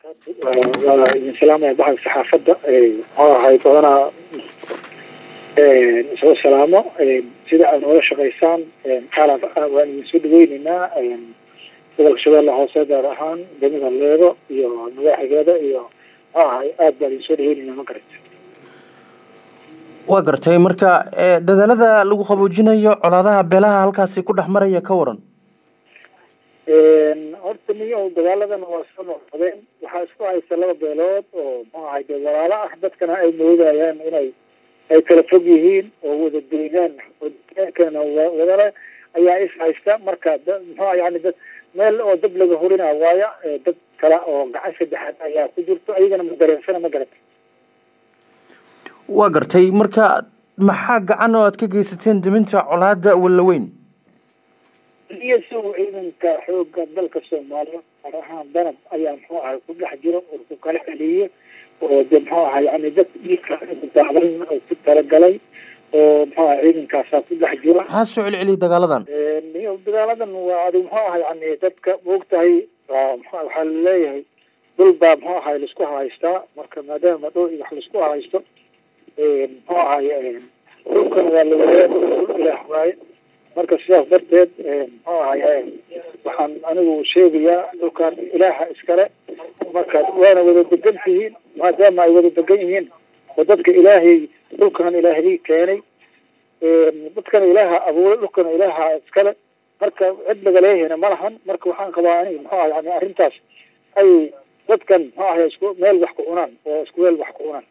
waa idin salaamaya baxda saxaafadda muxuu ahay badanaa soo salaamo sida aad noola shaqaysaan xaalad waan idin soo dhaweyneynaa gobolka shabeelle hoose gaar ahaan degmada leego iyo madaxigeeda iyo muxuu ahay aad baan idin soo dhaweyneynaa ma garata waa gartay marka dadaalada lagu qaboojinayo colaadaha beelaha halkaasi ku dhex maraya ka waran horta niyo dagaaladan waa soo noqdeen waxaa isku haysta laba beelood oo muxuu ahay dee walaalo ah dadkana ay moodayaan inay ay kala fog yihiin oo wada deegaan oo deegaankana wadale ayaa is haysta marka muxuu yani dad meel oo dab laga hurinaa waaya dad kale oo gacan saddexaad ayaa ku jirto ayagana ma dareensana ma garata waa gartay marka maxaa gacan oo aad ka geysateen diminta colaada wallaweyn iyo isagu ciidanka xooga dalka soomaaliya gaar ahaan danab ayaa muxuu ahay ku dhex jiro oo ku kala celiye oo de muxuu ahay yani dad dhiigka daadan oo ku talagalay oo muxuu ahay ciidankaasaa ku dhex jiro maxaa soo celceliyay dagaaladan iyo dagaaladan waa adi muxuu ahay yani dadka maogtahay waxaa laleeyahay dhul baa muxuu ahay laisku haystaa marka maadaama dhul wax laisku haysto muxuu ahay dhulkan waa lawadayaa dhul ilaah waaye marka sidaas darteed muxuu ahay waxaan anigu sheegayaa dhulkan ilaaha iskale marka waana wada degan tihiin maadaama ay wada degan yihiin oo dadka ilaahay dhulkan ilaahadii keenay dadkana ilaaha abuuray dhulkana ilaaha iskale marka cid lagaleehayna ma lahan marka waxaan qabaa ani muxuu ahay yani arrintaas ay dadkan muxuu ahay isku meel wax ku cunaan oo isku meel wax ku cunaan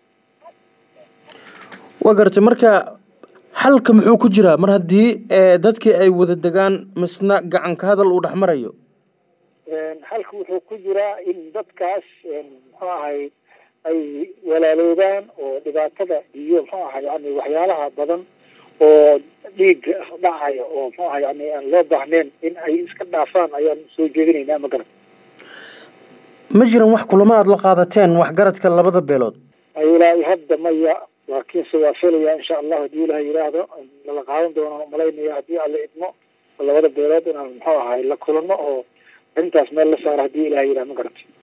waa gartay marka xalka muxuu ku jiraa mar haddii dadkii ay wada degaan misna gacanka hadal uu dhex marayo xalka wuxuu ku jiraa in dadkaas muxuu ahay ay walaaloobaan oo dhibaatada iyo muxuu ahay yani waxyaalaha badan oo dhiiga dhacaya oo muxuu ahay yani aan loo baahnayn in ay iska dhaafaan ayaan soo jeedinaynaa ma garan ma jiran wax kulamo aada la qaadateen waxgaradka labada beelood ilaa hadda maya laakiinse waa filaya insha allahu hadii ilaha yidhaahdo lala qaadan doono malaynaya haddii alla idmo labada beelood inaan muxuu ahay la kulano oo arrintaas meel la saaro hadii ilaha yidhahdo ma garata